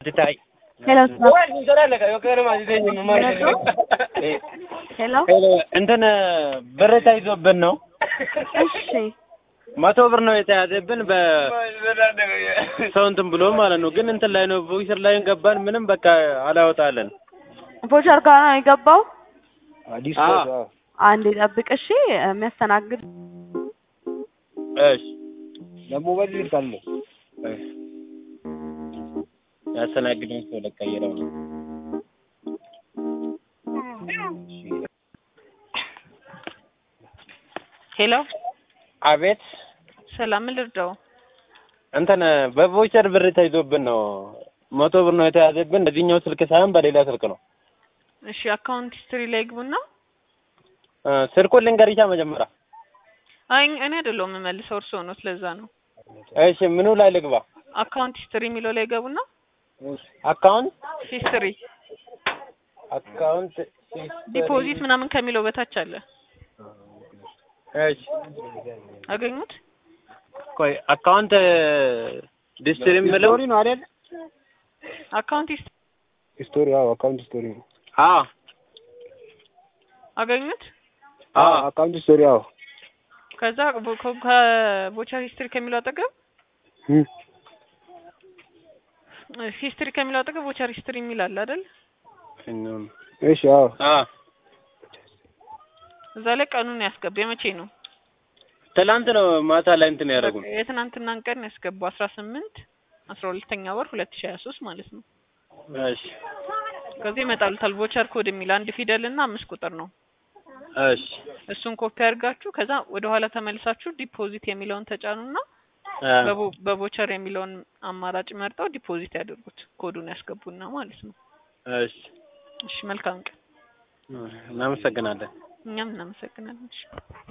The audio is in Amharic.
ትታይ ሄሎ ሄሎ ሄሎ እንትን ብር ተይዞብን ነው። እሺ መቶ ብር ነው የተያዘብን በሰው እንትን ብሎ ማለት ነው። ግን እንትን ላይ ነው ቮይስር ላይ ገባን። ምንም በቃ አላወጣለን። ቮቸር ጋር ነው የገባው። አዲስ አዎ። ኮድ አዎ። አንዴ ጠብቅ እሺ። የሚያስተናግድ እሺ ለሞባይል ልካለ ያስተናግደን ሰው ለቀይረው ነው። ሄሎ አቤት ሰላም ምን ልርዳው? እንትን በቮይቸር ብር ተይዞብን ነው። መቶ ብር ነው የተያዘብን። በዚህኛው ስልክ ሳይሆን በሌላ ስልክ ነው። እሺ አካውንት ሂስትሪ ላይ ግቡና። እ ስልኩን ልንገርሻ መጀመሪያ። አይ እኔ አይደለሁም የምመልሰው እርስዎ ነው። ስለዛ ነው እሺ ምኑ ላይ ልግባ? አካውንት ሂስትሪ የሚለው ላይ ገቡና አካውንት ሂስትሪ አካውንት ዲፖዚት ምናምን ከሚለው በታች አለ። እሺ አገኙት? ቆይ አካውንት ዲስትሪ የምለው ስቶሪ ነው አይደል? አካውንት ሂስትሪ ስቶሪ አዎ፣ አካውንት ስቶሪ ነው። አዎ አገኙት? አዎ አካውንት ስቶሪ አዎ። ከዛ ቮ- ከ- ከቮቸር ሂስትሪ ከሚለው አጠገብ እም፣ ሂስትሪ ከሚለው አጠገብ ቮቸር ሂስትሪ የሚል አለ አይደል? እሺ አዎ። አዎ እዛ ላይ ቀኑን ያስገባ። የመቼ ነው? ትላንት ነው ማታ ላይ እንትን ያደረጉን። የትናንትናን ቀን ያስገባው አስራ ስምንት አስራ ሁለተኛ ወር ሁለት ሺህ ሀያ ሶስት ማለት ነው። እሺ ከዚህ ይመጣሉታል ቮቸር ኮድ የሚል አንድ ፊደል እና አምስት ቁጥር ነው። እሺ እሱን ኮፒ አድርጋችሁ ከዛ ወደ ኋላ ተመልሳችሁ ዲፖዚት የሚለውን ተጫኑና አ፣ በቮ- በቮቸር የሚለውን አማራጭ መርጠው ዲፖዚት ያድርጉት። ኮዱን ያስገቡና ማለት ነው። እሺ እሺ መልካም ቀን። እናመሰግናለን። እኛም እናመሰግናለን። እሺ